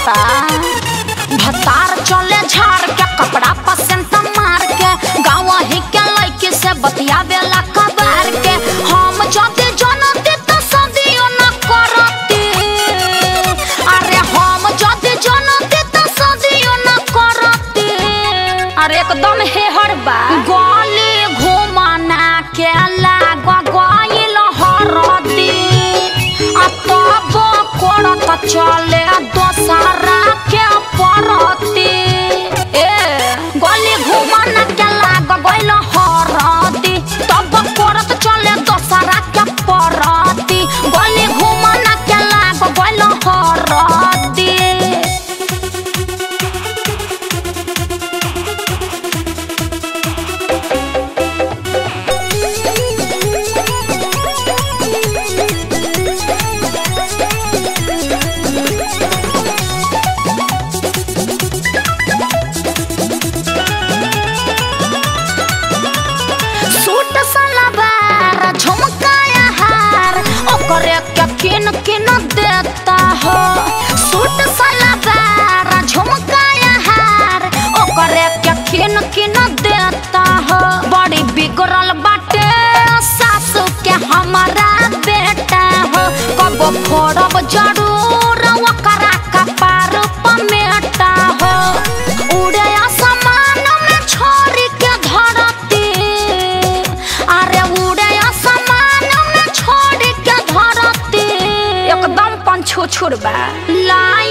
लागता भतार चले झाड़ के कपड़ा पसंद मार के गाँव ही के लड़की से बतियावेला कबार के हम जदि जनती तो सदियों न करती अरे हम जदि जनती तो सदियों न करती अरे एकदम हेहर बा गली घुमाना के लाग गइल हरदी आ तब करत चले दोसरा के परती ए गली घुमाना के लाग गइल हरदी तब करत चले दोसरा के परती गली घुमाना के लाग गइल हरदी सूट सलवार झुमकाया हार ओकरे के किन किन देता हो सूट सलवार झुमकाया हार ओकरे के किन किन देता हो बड़ी बिगड़ल बाटे सासू के हमारा बेटा हो कबो फोड़ब जरूर ओकरा कपार पमेटा हो उड़े आसमान में छोड़ी के धरती अरे उड़े आसमान में छोड़ी के धरती एकदम पंछो छुड़बा लाई